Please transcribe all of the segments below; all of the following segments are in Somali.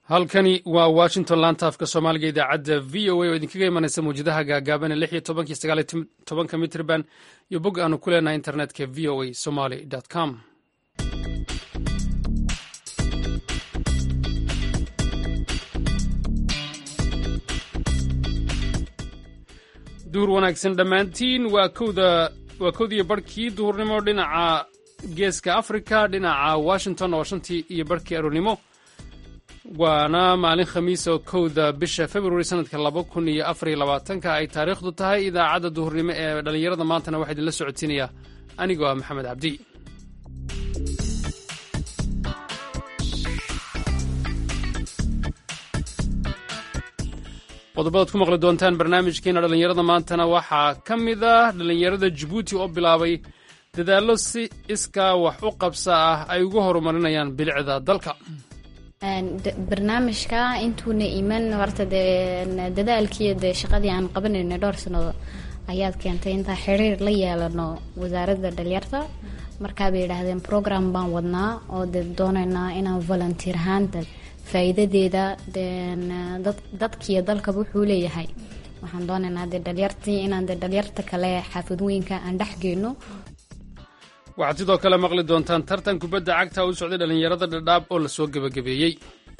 halkani waa washington laanta afka soomaaliga idaacadda v o a oo idinkaga imanaysa mawjadaha gaagaaban ee lix iyo tobankii sagaal iyo tobanka mitrban iyo bog aanu ku leenahay internetka v o a somaly com duhur wanaagsan dhammaantiin waa kowda waa kowdiiyo barhkii duhurnimo dhinaca geeska africa dhinaca washington oo shantii iyo barhkii aroornimo waana maalin khamiis oo kowda bisha february sanadka laba kun iyo afariyo labaatanka ay taariikhdu tahay idaacadda duhurnimo ee dhallinyarada maantana waxaa idinla socodsiinaya anigoo ah maxamed cabdi qodobadaad ku maqli doontaan barnaamijkeena dhallinyarada maantana waxaa ka mid ah dhallinyarada jabuuti oo bilaabay dadaallo si iskaa wax u qabsa ah ay ugu horumarinayaan bilicda dalka barnaamijka intuuna iman horta dee dadaalkii dee shaqadii aan qabanayna dhowr sanado ayaad keentay intaa xiriir la yeelano wasaaradda dhalinyarta markaa bay yidhaahdeen program baan wadnaa oo dee doonaynaa inaan volunteer ahaanta faa'iidadeeda dadkiiyo dalkaba wuxuu leeyahay waxaan doonaynaa dee dhalinyartii inaan dee dhalinyarta kale xaafadooyinka aan dhex geyno waxaad sidoo kale maqli doontaan tartan kubadda cagta u socday dhallinyarada dhadhaab oo la soo gebagabeeyey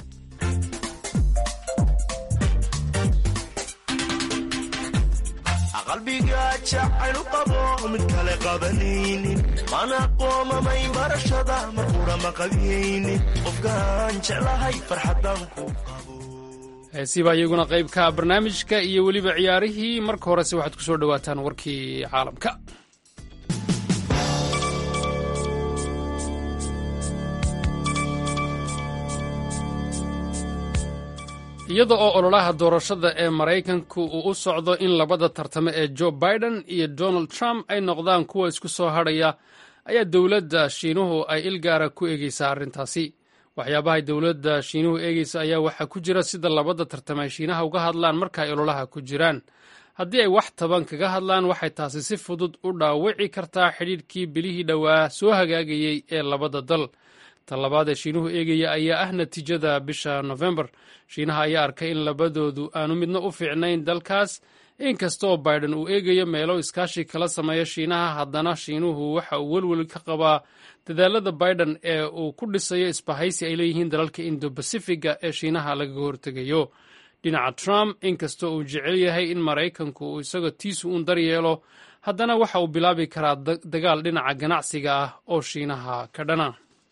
qalbiga jacaylu qabo mid kale qabanaynin mana qoomamayn barashada marqura ma qabiyaynin qofkaan jeclahay farxadan ku qabo heesiibaa iyaguna qayb ka ah barnaamijka iyo weliba ciyaarihii marka horese waxaad ku soo dhowaataan warkii caalamka iyada oo ololaha doorashada ee maraykanku uu u socdo in labada tartamo ee joe biden iyo donald trump ay noqdaan kuwa isku soo hadhaya ayaa dowladda shiinuhu ay ilgaara ku eegeysaa arrintaasi waxyaabahay dowladda shiinuhu eegeysa ayaa waxaa ku jira sida labada tartamo ay shiinaha uga hadlaan marka ay ololaha ku jiraan haddii ay wax taban kaga hadlaan waxay taasi si fudud u dhaawici kartaa xidhiidhkii bilihii dhowaa soo hagaagayey ee labada dal talabaad ee shiinuhu eegaya ayaa ah natiijada bisha nofembar shiinaha ayaa arkay in labadoodu aanu midna u fiicnayn dalkaas inkastaoo biden uu eegayo meelo iskaashi kala sameeya shiinaha haddana shiinuhu waxa uu welwel ka qabaa dadaalada biden ee uu ku dhisayo isbahaysi ay leeyihiin dalalka indo bacifiga ee shiinaha lagaga hortegayo dhinaca trump inkastoo uu jecel yahay in maraykanku uu isagoo tiisu uun daryeelo haddana waxa uu bilaabi karaa dagaal dhinaca ganacsiga ah oo shiinaha ka dhana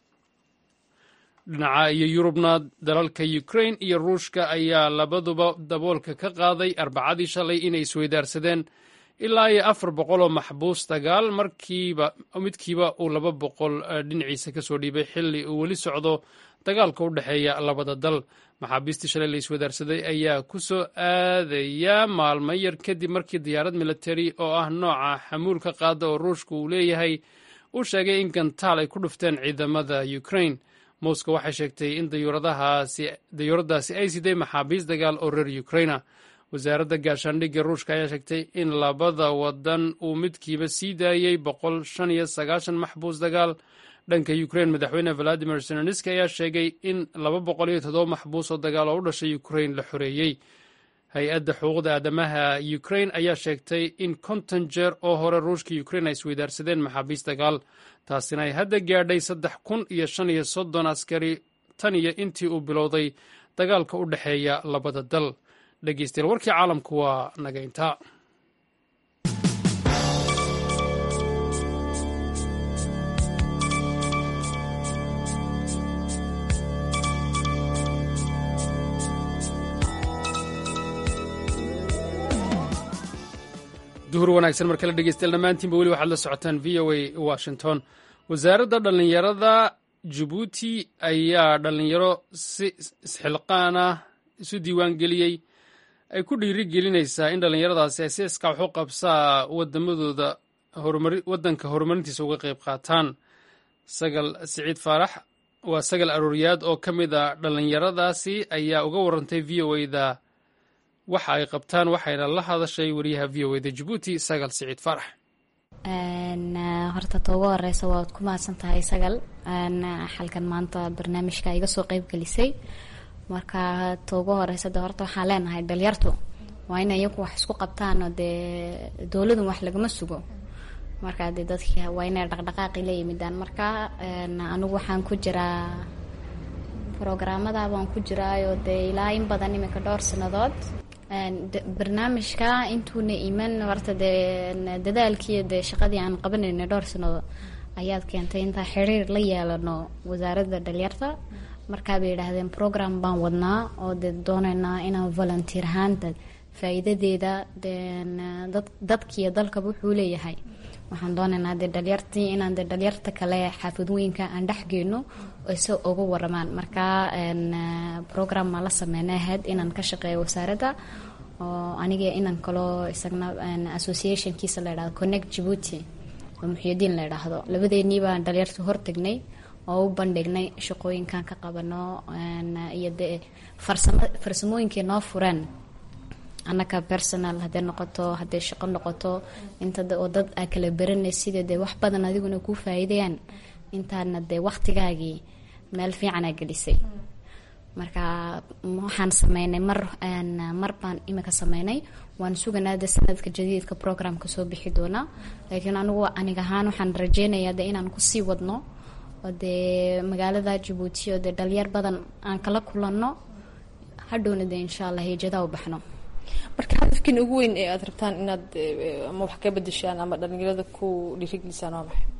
dhinaca iyo yurubna dalalka ukrain iyo ruushka ayaa labaduba daboolka ka qaaday arbacadii shalay inay isweydaarsadeen ilaa iyo afar boqol oo maxbuus dagaal markiiba midkiiba uu laba boqol dhinaciisa kasoo dhiibay xilli uu weli socdo dagaalka u dhexeeya labada dal maxaabiistii shalay la iswadaarsaday ayaa ku soo aadaya maalmo yar kadib markii diyaarad militari oo ah nooca xamuulka qaada oo ruushka uu leeyahay uu sheegay in gantaal ay ku dhufteen ciidamada ukrain moscow waxay sheegtay in dayuuradaasi ay siday maxaabiis dagaal oo reer ukraina wasaaradda gaashaandhigga ruushka ayaa sheegtay in labada wadan uu midkiiba sii daayey boqol shan iyo sagaashan maxbuus dagaal dhanka ukrain madaxweyne valadimir zelenski ayaa sheegay in laba boqol iyo toddoba maxbuus oo dagaal oo u dhashay ukrain la xoreeyey hay-adda xuquuqda aadamaha ukrain ayaa sheegtay in konton jeer oo hore ruushka ukrain ay isweydaarsadeen maxaabiis dagaal taasina ay hadda gaadhay saddex kun iyo shan iyo soddon askari tan iyo intii uu bilowday dagaalka u dhexeeya labada dal dhegeystayaal warkii caalamku waa naga intaa duhur wanaagsan mar kale dhegeystayaal dhammaantiinba weli waxaad la socotaan v o a washington wasaaradda dhallinyarada jabuuti ayaa dhallinyaro si isxilqaan ah isu diiwaangeliyey ay ku dhiiri gelinaysaa in dhallinyaradaasi ay si iska wax u qabsaa wadamadooda waddanka horumarintiisa uga qayb qaataan sagal siciid faarax waa sagal arooriyaad oo ka mid a dhallinyaradaasi ayaa uga warantay v o da waxa ay qabtaan waxayna la hadashay wariyaha v o da jabuuti sagal siciid faarax horta ta ugu horeysa waad ku mahadsan tahay sagal xalkan maanta barnaamijka iga soo qeyb gelisay marka ta ugu horeysa de horta waxaan leenahay dhalinyartu waa in iyagu wax isku qabtaan oo dee dowladun wax lagama sugo marka dee dadki waa inay dhaqdhaqaaqi la yimidaan marka anigu waxaan ku jiraa programada baan ku jiraayo dee ilaa in badan iminka dhowr sanadood barnaamijka intuuna iman horta dee dadaalkiiyo dee shaqadii aan qabanayna dhowr sanadood ayaad keentay intaa xiriir la yeelano wasaaradda dhalinyarta markaa bay yidhaahdeen program baan wadnaa oo dee dooneynaa inaan volunteer ahaanta faa-iidadeeda dad dadkiiyo dalkaba wuxuu leeyahay waxaan dooneynaa dee dhalinyartii inaan dee dhalinyarta kale xaafadooyinka aan dhexgeyno se uga waramaan markaa program maa la sameynay ahayd inaan ka shaqeeyo wasaaradda oo aniga inaan kaloo isagna associationkiisa la yidhahdo connect jibuuti oo muxyidiin la yidhaahdo labadeennii baan dhalinyarta hortagnay oo u bandhignay shaqooyinkan ka qabano iyo dee farsamo farsamooyinkii noo fureen annaka personal hadday noqoto hadday shaqo noqoto inta oo dad aa kala baranay sida dee wax badan adiguna kuu faa'iidayaan intaana dee waktigaagii meel fiicanaa gelisay marka waxaan sameynay mar mar baan imika sameynay waan suganaa de sanadka jadiidka programka soo bixi doonaa laakiin anigu anig ahaan waxaan rajeynayaa de inaan kusii wadno oo dee magaalada jabuuti oo dee dhalinyar badan aan kala kulanno hadhowna dee insha allah hiijada u baxno marka hadafkiina ugu weyn ee aada rabtaan inaad ama wax ka bedeshaan ama dhalinyarada ku dhiirigelisaan waa maxay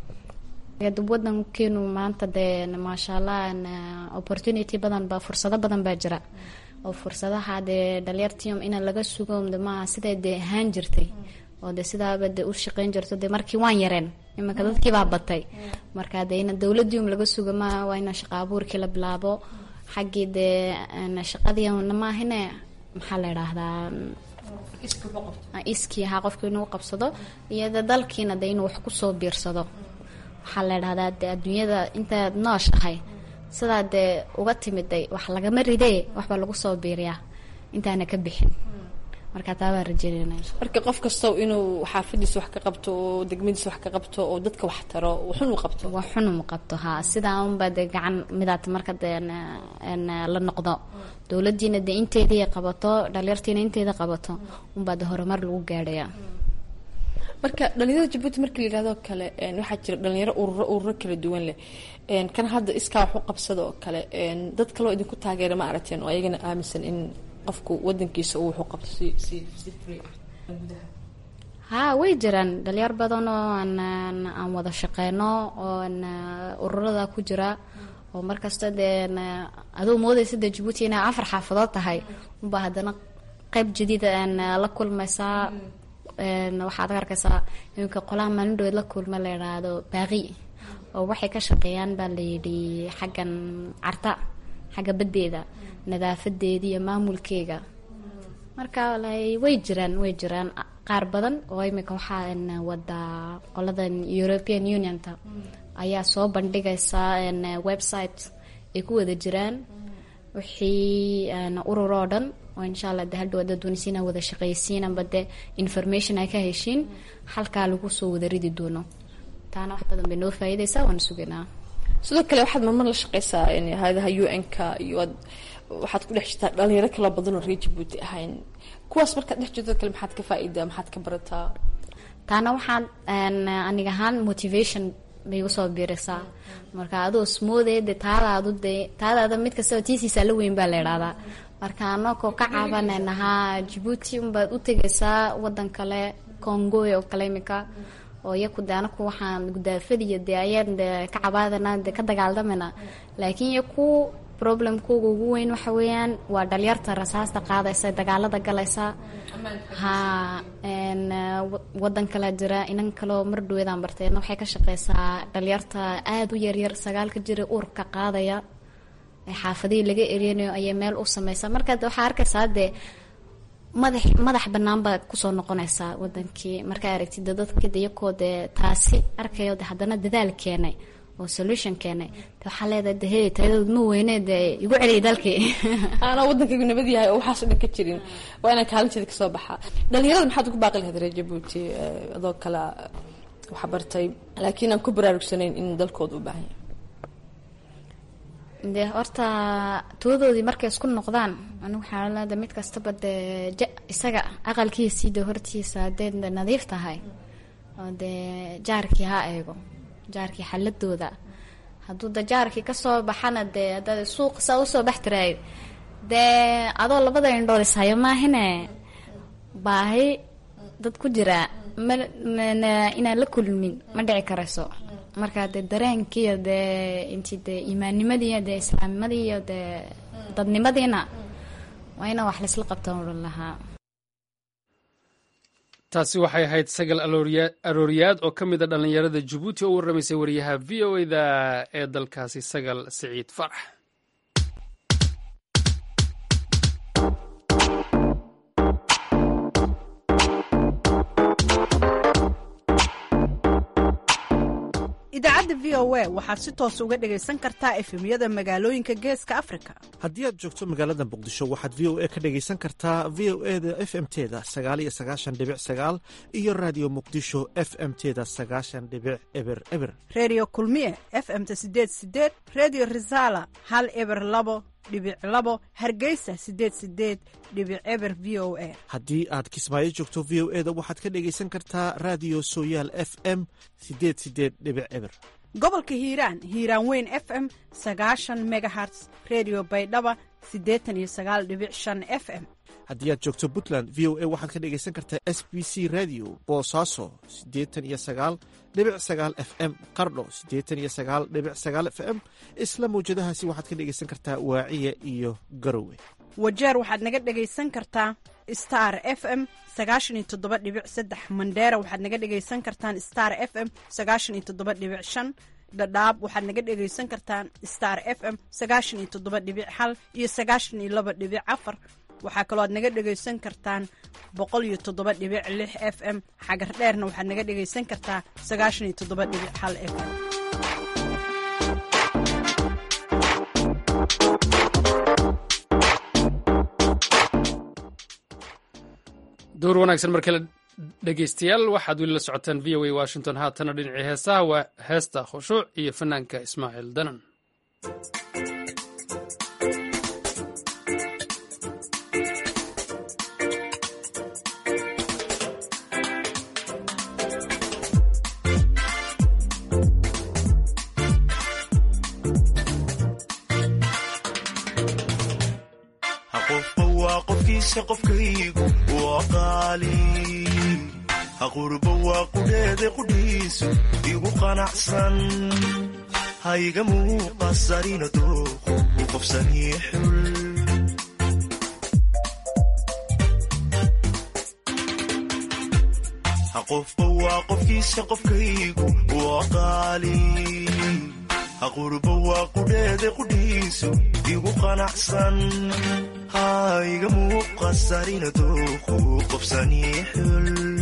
wadankeenu maanta dee maasha allah opportunity badan baa fursado badan baa jira oo fursadaha dee dhalinyartium ina laga sugo maaha siday dee ahaan jirtay oo de sidaaba de u shaqeyn jirto de markii waan yareen imanka dadkiibaa batay marka de ina dowladium laga sugo maaha waa ina shaqa abuurkii la bilaabo xaggii dee shaqadii maahine maxaa la idhaahdaa iskii ahaa qofka inuu qabsado iyo de dalkiina de inuu wax kusoo biirsado waxaa la idhahdaa de adduunyada intaad nooshahay sidaa dee uga timiday wax lagama ridee waxbaa lagu soo biiriyaa intaana ka bixin marka taabaan rajeynayna marka qof kastow inuu xaafadiisa wax ka qabto oo degmadiisa wax ka qabto oo dadka wax taro waxun u qabto wax xun uma qabto haa sidaa unbaa dee gacan midaat marka dee la noqdo dowladiina dee inteedii qabato dhalinyartiina inteeda qabato unbaa dee horumar lagu gaadhayaa marka dhalinyarada jabuuti markii la yihahdo kale waxaa jira dhalinyaro ururo ururo kala duwan leh kan hadda iskaa wax u qabsada oo kale dad kaloo idinku taageera ma aragteen oo ayagana aaminsan in qofku wadankiisa uu wax u qabto si si si free haa way jiraan dhalinyar badan oo aan aan wada shaqeyno oo ururada ku jira oo markasta dee aduu moodaysa dee jabuuti inay afar xaafadood tahay unbaa haddana qeyb jadiida aan la kulmaysaa waxaad arkaysaa iminka qolaha maalindhood la kulma la yidhaahdo baaqi oo waxay ka shaqeeyaan baa layidhi xaggan carta xagga baddeeda nadaafadeeda iyo maamulkeega marka way jiraan way jiraan qaar badan oo imika waxaa wadaa qoladan european unionta ayaa soo bandhigaysa website ay ku wada jiraan wixii urur oo dhan oo insha allah de hadhow ada doonisiina wada shaqeysiinaba de information ay ka heshiin halkaa lagu soo wada ridi doono taana wax badan bay noo faa'iidaysaa waan suganaa sidoo kale waxaad marmar la shaqeysaa hay-adaha u n ka iyo ad waxaad ku dhex jirtaa dhalinyaro kala badan oo reer jabuuti ahayn kuwaas markaad dhex jirto kale maxaad ka faa-iidaa maxaad ka barataa taana waxaan aniga ahaan motivation bay usoo biirisaa marka adoo smoothee de taadaadu dee taadaada mid kastaba tiisiisa la weyn baa la idhahdaa marka anakoo ka caabanaynahaa jabuuti unbaad u tegaysaa wadan kale congoy oo kale imika oo iyaku de anaku waxaan gudaafadiyo dee ayaan de ka cabaadana de ka dagaaldamana laakiin iyaku problemkooga ugu weyn waxa weeyaan waa dhalinyarta rasaasta qaadaysa dagaalada galaysa ha wadan kala jira inan kaleo mar dhaweedaan barteena waxay ka shaqeysaa dhalinyarta aada u yaryar sagaalka jira uurka qaadaya xaafadihii laga ereynayo ayay meel u sameysaa marka waxaa arkaysaa dee madax madax banaan baad kusoo noqonaysaa wadankii markaa aragtid dadka iyakoo dee taasi arkayo de haddana dadaal keenay oo solution keenay de waxaa leedahay de hey tayadood ma weyne dee igu celiyay dalkii aanaa wadankaygu nabad yahay oo waxaas o dhan ka jirin waa inaan kaalinteeda kasoo baxaa dhalinyarada maxaad ugu baaqi lahayd reer jabuuti adoo kale wax bartay laakiin aan ku baraarugsanayn in dalkooda u baahan yahay dee horta toodoodii markay isku noqdaan anigu waxaa leeda mid kastaba dee ja isaga aqalkiisii dee hortiisa hadday de nadiif tahay oo dee jaarkii ha eego jaarkii xaladooda hadduu da jaarkii kasoo baxana dee haddaad suuq saa usoo bax tiraay dee adoo labada indhood ishayo maahine baahi dad ku jira ma inaan la kulmin ma dhici karayso marka dee dareenkiiyo dee intii dee iimaannimadiiyo dee islaamnimadii iyo dee dadnimadiina waa inaan wax laisla qabtaan odhan lahaa taasi waxay ahayd sagal arooriyaad oo ka mid a dhallinyarada jabuuti oo u warramaysay wariyaha v o eda ee dalkaasi sagal siciid farax idaacadda v o a waxaad si toos uga dhegaysan kartaa efemyada magaalooyinka geeska afrika haddii aad joogto magaalada muqdisho waxaad v o a ka dhegaysan kartaa v o e da f m teda sagaal iyo sagaashan dhibic sagaal iyo raadiyo muqdisho f m teda sagaashan dhibic eber eber redio kulmiye f m-ta sideed sideed redio resala hal eber labo dhibic labo hargeysa sideed sideed dhibic eber v o a haddii aad kismaayo joogto v o e da waxaad ka dhegaysan kartaa raadiyo sooyaal f m sideed sideed dhibic eber gobolka hiiraan hiiraan weyn f m sagaashan megaherts redio baydhaba siddeetan iyo sagaal dhibic shan f m haddii aad joogto puntland v o a waxaad ka dhegaysan kartaa s b c radio boosaaso siddeetan iyo sagaal dhibic sagaal f m qardho siddeetan iyo sagaal dhibic sagaal f m isla mawjadahaasi waxaad ka dhegaysan kartaa waaciya iyo garowe wajeer waxaad naga dhegaysan kartaa star f m sagaashan iyo toddoba dhibic saddex mandheera waxaad naga dhegaysan kartaan star f m sagaashan iyo toddoba dhibic shan dhadhaab waxaad naga dhegaysan kartaan star f m sagaashan iyo toddoba dhibic hal iyo sagaashan iyo laba dhibic afar waxaa kaloo aad naga dhegaysan kartaan boqol iyo toddoba dhibic lix f m xagar dheerna waxaad naga dhegaysan kartaa sagaashan iyo toddoba dhibic hal f m door wanaagsan markale dhegeystayaal waxaad weli la socotaan v o a washington haatana dhinacii heesaha waa heesta khushuuc iyo fanaanka ismaaciil danan qofba waa qofkiisa qofkaygu waa qaali haqurba waa qudheede qudhiisu igu qanacsan hayga muuqasarina dooqu u qofsanii xul qofba waa qofkiisa qofkaygu waa qaali haqurba waa qudheede qudhiisu igu qanacsan hayga muuqasarina dooqu qofsanii xul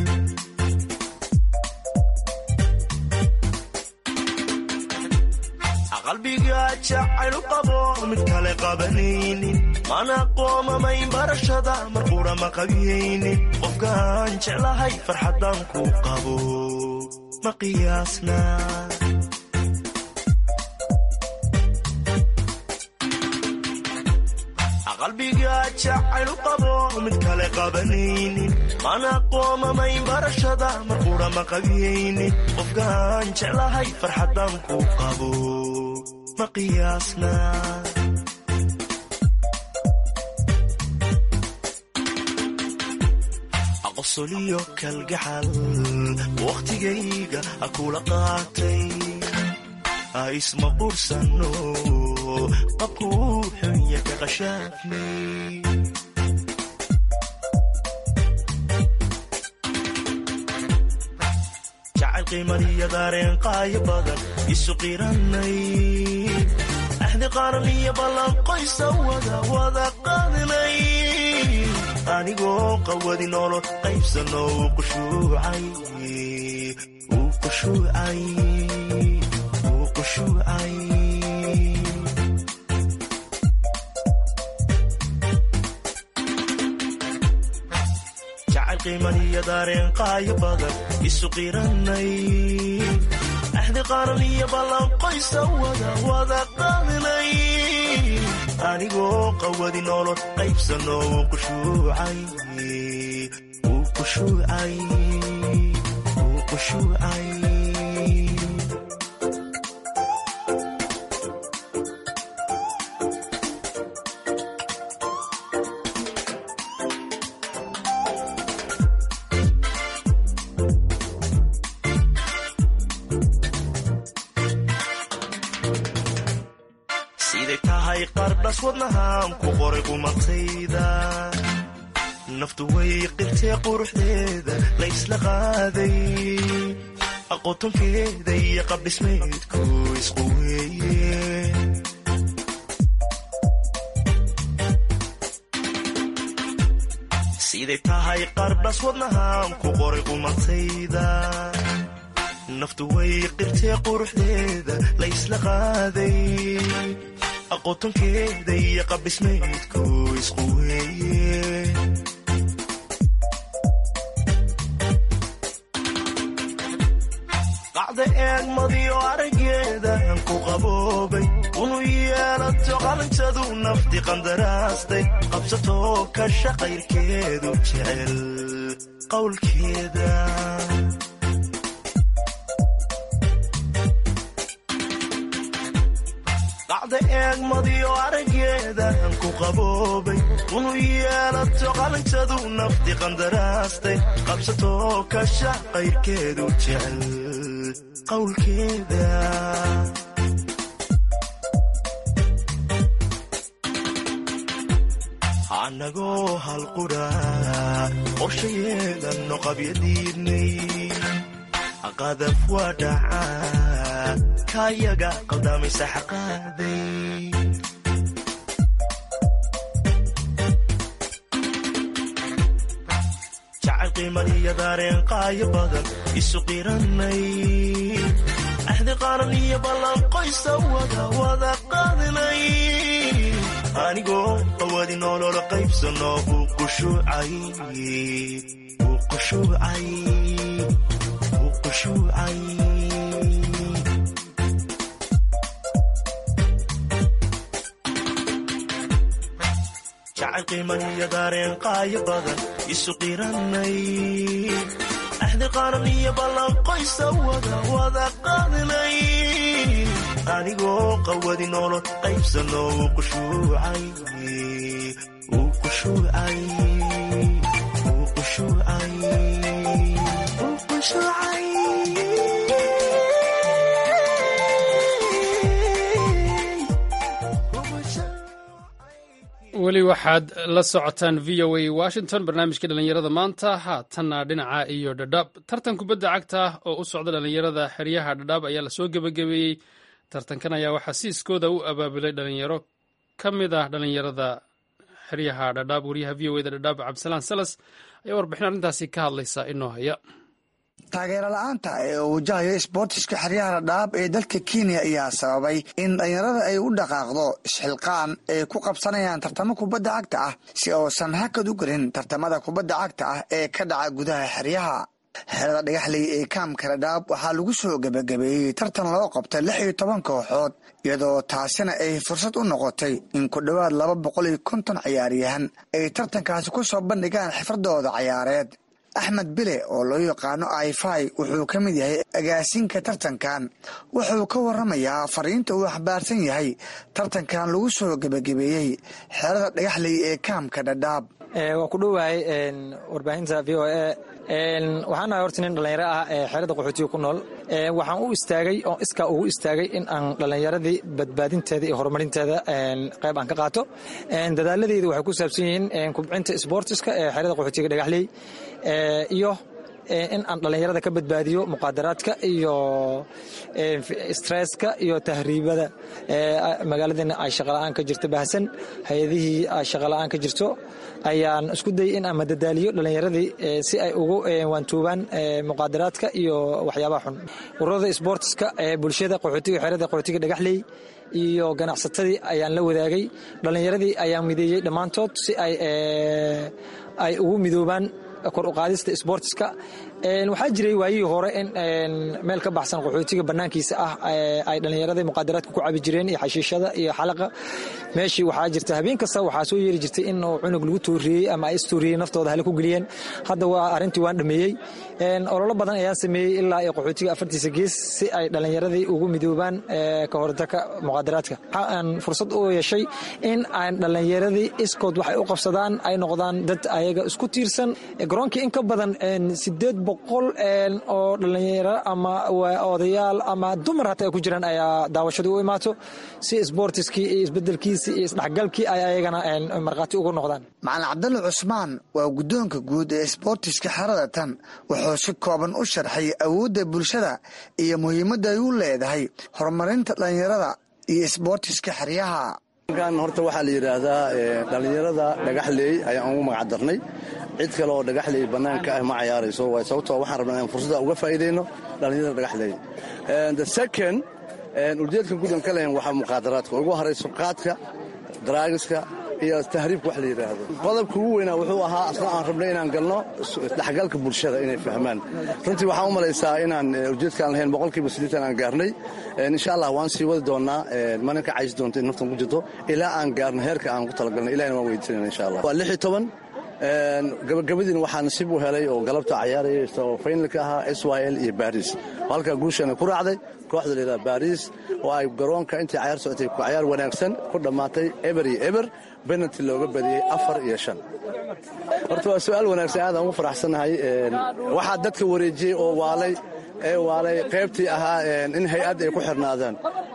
qalbiga jacaylu qabo mid kale qabanaynin mana qoomamayn barashada marqura ma qabiyaynin qofkaan jeclahay farxaddaan ku qabo ma qiyaasna qalbiga jacaylu qabo mid kale qabanaynin mana qoomamayn barashada marqura ma qabiyaynin qofkaan jeclahay farxaddaan ku qabo ma qiyaasna qosoliyo kalgacal wakhtigayga ha kula qaatay ha isma qursano qabkuu xunya ka qashaafnay jacayl qiimaniyo daareen qaayo badan isu qiranay axdi qaran iyo ballanqoysa wada wada qaadnay anigoo qawadi noolo qaybsano uu qushuucay uu qushuucay uu qushuucay jacayl qiimaniyo daareen qaayo badan isu qiranay axdi qaran iyo ballanqoysa wada wada qaadnay anigoo qawadi nolol qaybsano wuu qushuucay wuu qushuucay wuu qushuucay siday tahay qardhas wadnahaan ku qoray qumatayda naftu way qirtee quruxdeeda la ysla qaaday aqotonkeeda iyo qabdhismaydku isqu weeye siday tahay qardhas wadnahaan ku qoray qumatayda naftu way qirtee quruxdeeda la ysla qaaday aqotonkeeda iyo qabdhismaydku isqu weeye qacda eegmadiyo araggeedan ku qaboobay unu yeelato qalanjadu nafti qandaraastay qabsatoo kasha qayrkeedu jecel qowlkeeda qacda eegmadiyo araggeedan ku qaboobay unu yeelato qalanjadu nafti qandaraastay qabsatoo kasha qayrkeedu jecel qowlkeeda annagoo halqudha qorshayeedanno qabyadiidnay qadaf waa dhacaa kaayaga qaldamaysa xaqaaday jacayl qiimaniyo daareen qaayo badan isu qiranay axdi qaran iyo ballanqoysa wada wada qaadnay anigoo qawadi nolola qaybsano uu qushuucay uu qushuucay uu qushuucay jacayl qiimaniyo daareen qaayo badan isu qiranay axdi qaran iyo ballanqoysa wada wada qaadnay anigoo qawadi nolol qaybsano uu qushuucay uu qushuucay uu qushuucay uu qushuucay weli waxaad la socotaan v o a washington barnaamijka dhallinyarada maanta haatanna dhinaca iyo dhadhaab tartan kubadda cagta oo u socda dhallinyarada xeryaha dhadhaab ayaa lasoo gebagabeeyey tartankan ayaa waxaa siiskooda u abaabulay dhalinyaro ka mid ah dhallinyarada xeryaha dhadhaab wariyaha v o eda dhadhaab cabdisalaan salas ayaa warbixin arrintaasi ka hadlaysa inoo haya taageero la-aanta ee uu wajahayo isboortiska xeryaha dhadhaab ee dalka kenya ayaa sababay in dhalinyarada ay u dhaqaaqdo isxilqaan ay ku qabsanayaan tartamo kubadda cagta ah si uusan hakad u gelin tartamada kubadda cagta ah ee ka dhaca gudaha xeryaha xerada dhagaxley ee kaamka dhadhaab waxaa lagu soo gebagabeeyey tartan loo qabtay lix iyo toban kooxood iyadoo taasina ay fursad u noqotay in ku dhowaad laba boqol iyo konton ciyaaryahan ay tartankaasi ku soo bandhigaan xifradooda cayaareed axmed bile oo loo yaqaano aifai wuxuu ka mid yahay agaasinka tartankan wuxuu ka waramayaa fariinta uu xambaarsan yahay tartankan lagu soo gebagabeeyey xerada dhagaxley ee kaamka dhadhaab waa ku dhowahay warbaahinta v o a waxaan ahay horta nin dhallinyaro ah ee xeerada qaxootiga ku nool waxaan u istaagay oo iskaa ugu istaagay in aan dhallinyaradii badbaadinteeda iyo horumarinteeda qayb aan ka qaato dadaaladeyda waxay ku saabsan yihiin kubcinta sboortiska ee xeerada qaxootiga dhagaxley iyo in aan dhallinyarada ka badbaadiyo muqaadaraadka iyo stresska iyo tahriibada magaaladeena ay shaqala-aan ka jirto baahsan hay-adihii ay shaqala-aan ka jirto ayaan isku dayay in aan madadaaliyo dhallinyaradii si ay ugu waantuubaan muqaadaraadka iyo waxyaabaha xun ururada sboortiska ee bulshada qaxootiga xeerada qaxootiga dhagaxley iyo ganacsatadii ayaan la wadaagay dhallinyaradii ayaan mideeyey dhammaantood si ay ay ugu midoobaan kor uqaadista sboortiska waxaa jiray waayihii hore in meel ka baxsan qaxootiga banaankiisa ah ay dhallinyaradii muqaadaraadka ku cabi jireen iyo xashiishada iyo xalaqa meeshii waxaa jirta habeen kasta waxaa soo yeeri jirtay in cunug lagu tooriyey ama ay istooriyey naftooda hale ku geliyeen hadda waa arrintii waan dhameeyey ololo badan ayaan sameeyey ilaa iyo qaxootiga afartiisa gees si ay dhallinyaradii ugu midoobaan ka hortaka muqaadaraadka waxa aan fursad u yeeshay in aan dhallinyaradii iskood waxay u qabsadaan ay noqdaan dad ayaga isku tiirsan garoonkii in ka badan sideed boqol oo dhallinyaro ama odayaal ama dumar hataa ay ku jiraan ayaa daawashadii u imaato si sboortiskii iyo isbedelkiisii iyo isdhexgalkii ay ayagana markhaati ugu noqdaan macalin cabdalla cusmaan waa guddoonka guud ee sboortiska xerada tan wuxuu si kooban u sharxay awoodda bulshada iyo muhiimadda ay u leedahay horumarinta dhallinyarada iyo isboortiska xeryaha kan horta waxaa la yidhaahdaa dhallinyarada dhagaxleey ayaan ugu magac darnay cid kale oo dhagaxleey bannaanka ah ma cayaarayso waay sababtoo waxaan rabnaa inaan fursadda uga faa'iidayno dhallinyarada dhagaxleey the second ujeedkan gudan ka lehen waxaa muqaadaraadka ugu horayso qaadka daraagiska iyo tahriibka wax la yidhaahdo qodobka ugu weynaa wuxuu ahaa asna aan rabnay inaan galno isdhexgalka bulshada inay fahmaan runtii waxaan u malaysaa inaan ujeedkaan lahayn boqolkiiba siddeetan aan gaarnay insha allah waan sii wadi doonnaa mana ka caysi doonta in naftan ku jirto ilaa aan gaarno heerka aan ku talagalnay ilahina waan weydiisanayna insha allah waa lix iyo toban gabagabadiina waxaa nasiib u helay oo galabta cayaaraya oo faynalka ahaa s y l iyo baris halkaa guushana ku raacday kooxda layidhaha baris oo ay garoonka intii cayaar socotay cayaar wanaagsan ku dhammaatay eber iyo eber benalti looga badiyey afar iyo shan horta waa su-aal wanaagsan aadaan ugu faraxsannahay waxaa dadka wareejiyey oo waalay ee waalay qaybtii ahaa in hay-ad ay ku xirnaadaan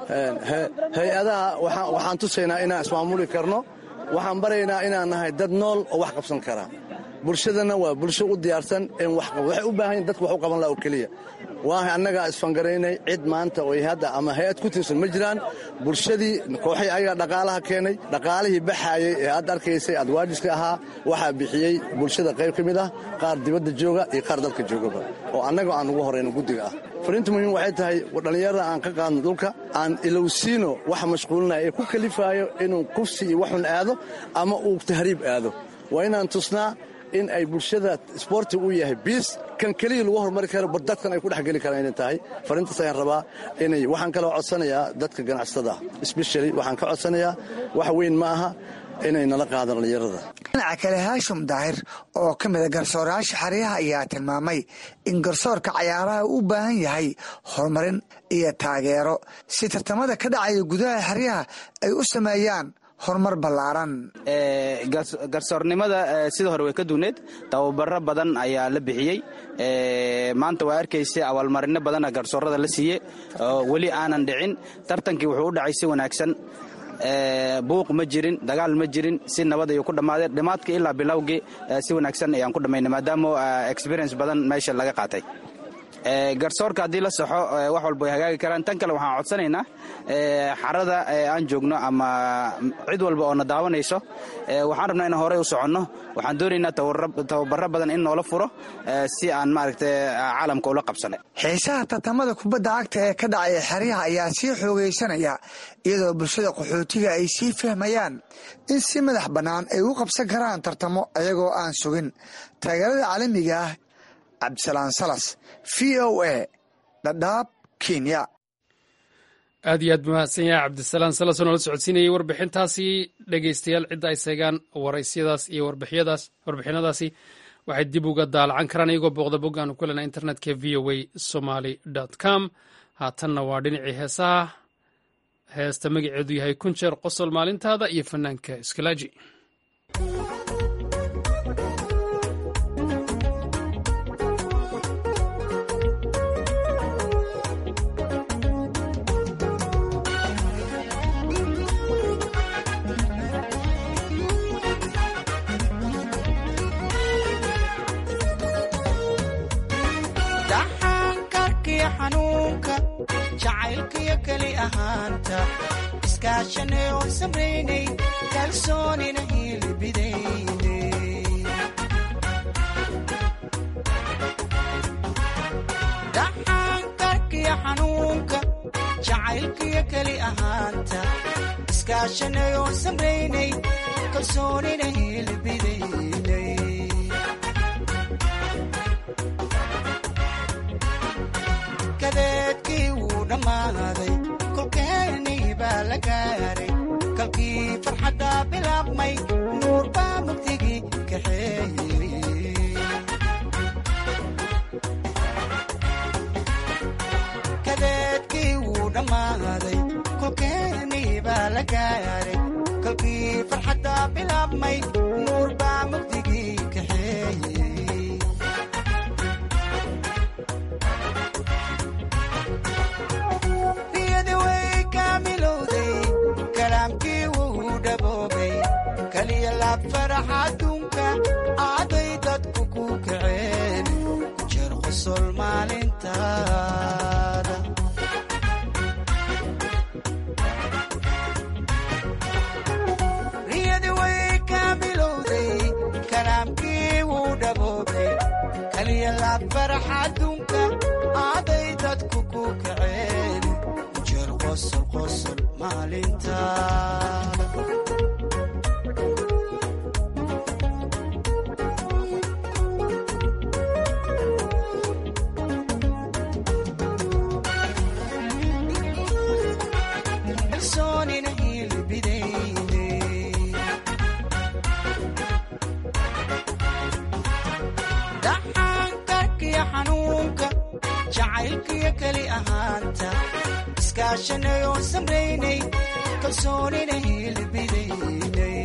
hay-adaha waxaan tusaynaa inaan ismaamuli karno waxaan baraynaa inaan nahay dad nool oo wax qabsan kara bulshadana waa bulsho u diyaarsan in waxay u baahan dadka wax u qaban laha oo keliya waa annagaa isfangaraynay cid maanta oo hadda ama hay-ad ku tiirsan ma jiraan bulshadii kooxay ayagaa dhaqaalaha keenay dhaqaalihii baxaayey ee aad arkaysay adwaajiska ahaa waxaa bixiyey bulshada qayb ka mid ah qaar dibadda jooga iyo qaar dalka joogaba oo annaga aan ugu horayno guddiga ah fariinta muhiim waxay tahay dhallinyarada aan ka qaadno dhulka aan ilowsiino waxa mashquulinaya ee ku kalifaayo inuu kufsi iyo waxun aado ama uu tahriib aado waa inaan tusnaa in ay bulshada sboorti u yahay biis kan keliya lagu horumari karo bar dadkan ay ku dhexgeli karaan inay tahay fariintaas ayaan rabaa inay waxaan kaloo codsanayaa dadka ganacsatada sbeshali waxaan ka codsanayaa wax weyn ma aha inay nala qaadaan dhallinyarada dhinaca kale haashim daahir oo ka mida garsoorayaasha xeryaha ayaa tilmaamay in garsoorka cayaaraha u baahan yahay horumarin iyo taageero si tartamada ka dhacaya gudaha xeryaha ay u sameeyaan horumar ballaaran garsoornimada sida hore way ka duuneed tababaro badan ayaa la bixiyey maanta waa arkaysa abaalmarino badana garsoorada la siiye oo weli aanan dhicin tartankii wuxuu u dhacay si wanaagsan buuq ma jirin dagaal ma jirin si nabad ayuu ku dhammaadeen dhammaadkii ilaa bilowgii si wanaagsan ayaan ku dhammaynay maadaama experience badan meesha laga qaatay garsoorka haddii la saxo wax walba way hagaagi karaan tan kale waxaan codsanaynaa xarada aan joogno ama cid walba oo na daawanayso waxaan rabnaa inaan horey u soconno waxaan doonaynaa tababaro badan in noola furo si aan maaragta caalamka ula qabsano xiisaha tartamada kubadda cagta ee ka dhacaya xeryaha ayaa sii xoogaysanaya iyadoo bulshada qaxootiga ay sii fahmayaan in si madax bannaan ay u qabsan karaan tartamo ayagoo aan sugin taageerada caalamiga ah cabdisalaan salas v o a dhadhaab kenya aad iyo aad mahadsan yahay cabdisalaan salas oo noola socodsiinayay warbixintaasi dhegeystayaal cidda ay seegaan waraysiyadaas iyo warbixyadaas warbixinadaasi waxay dib uga daalacan karaan iyagoo booqda boggaanu ku lena internetka v o a somaly com haatanna waa dhinacii heesaha heesta magaceedu yahay kun jeer qosol maalintaada iyo fanaanka iskalaaji jacaylkiyo keli ahaanta iskaashanay oo samaynay kalsoonina hiilibidayne dhaxaankarkiyo xanuunka jacaylkiyo keli ahaanta iskaashanay oo samaynay kalsoonina hiilibidayne dhammaaday kolkeenii baa la gaaray kalkii farxadda bilaabmay nuur baa mugdigii kaxeeyey kadeedkii wuu dhammaaday kolkeenii baa la gaaray kalkii farxadda bilaabmay nuur baa mugdigii kaxeeyey niyadi way kaamilowday kalaamkii wuu dhaboobay kaliya laab farax adduunka aaday dadku ku kaceen jeer qosol maalintaada niyadi way kaamilowday kalaamkii wuu dhaboobay kaliya laab farax adduunka aaday dadku ku kaceen jeer qosol qosol maalintaada kalsoonina hilbidayde dhaxaankarkiyo xanuunka jacaylkiyo keli ahaanta iskaashanayo samraynay kalsoonina hilbidaynay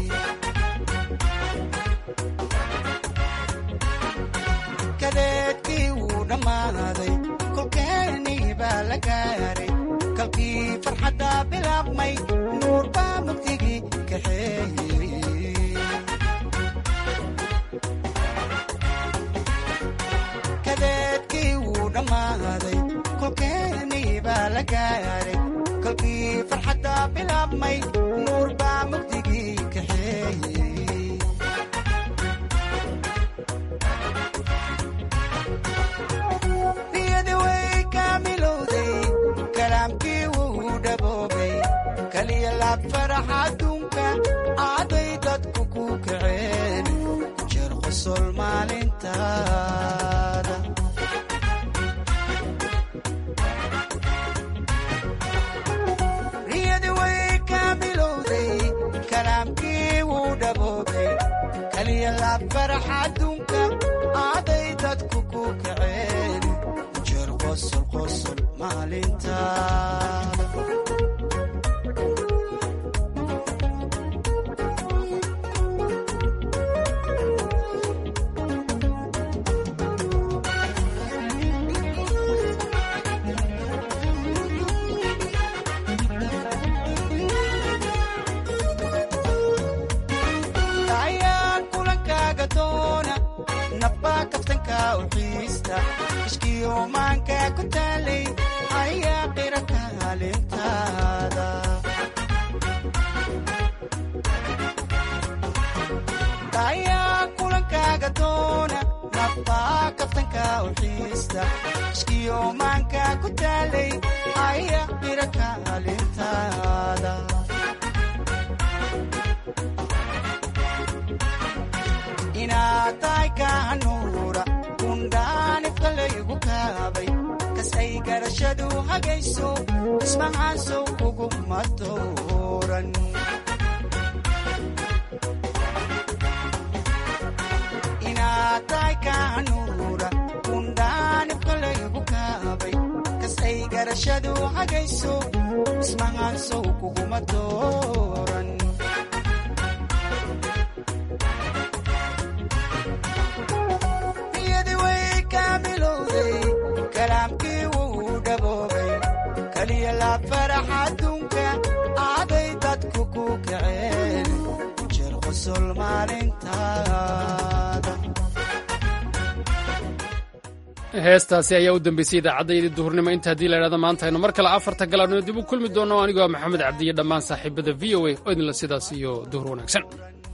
kadeedkii wuu dhammaaday kolkeenii baa la gaaray kalkii farxadda bilaabmay nuur baa mugdigii kaxeeyey kadeedkii wuu dhammaaday kolkeenii baa la gaaray kolkii farxadda bilaabmay nuur baa mugdigii kaxeeyey niyadi way kaamilowday kalaamkii wuu dhaboobay kaliya laab farax adduunka aaday dadku ku kaceen jeer qosol maalintaada niyadi way kaamilowday kalaamkii wuu dhaboobay kaliya laab farax adduunka aaday dadku ku kaceen jeer qosol qosol maalintaada ayaa kulankaaga doona nabbaa kaftanka u xiista ishkiyo maanka ku taalay ayaa qira kaalintaada ayaa kulankaaga doona nabbaa kaftanka u xiista ishkiyo maanka ku taalay ayaa qira kaalintaada inaad tahay kaanuura kundhaanifka laygu kaabay kas ay garashadu hagayso ismahaasow kuguma dooran inaad tahay kaanuura kundhaanifka laygu kaabay kas ay garashadu hagayso ismahaasow kuguma dooran niyadi way kaamilowday kalaamkii wuu dhaboobay kaliya laab farax adduunka aaday dadku ku kaceen jeer qosol maalintaada heestaasi ayaa u dambeysay idaacaddayadii duhurnimo inta haddii la idhahdo maanta aynu mar kale afarta galaadnimo dib u kulmi doonno anigoo maxamed cabdiyo dhammaan saaxiibada v o a oo idinla sidaas iyo duhur wanaagsan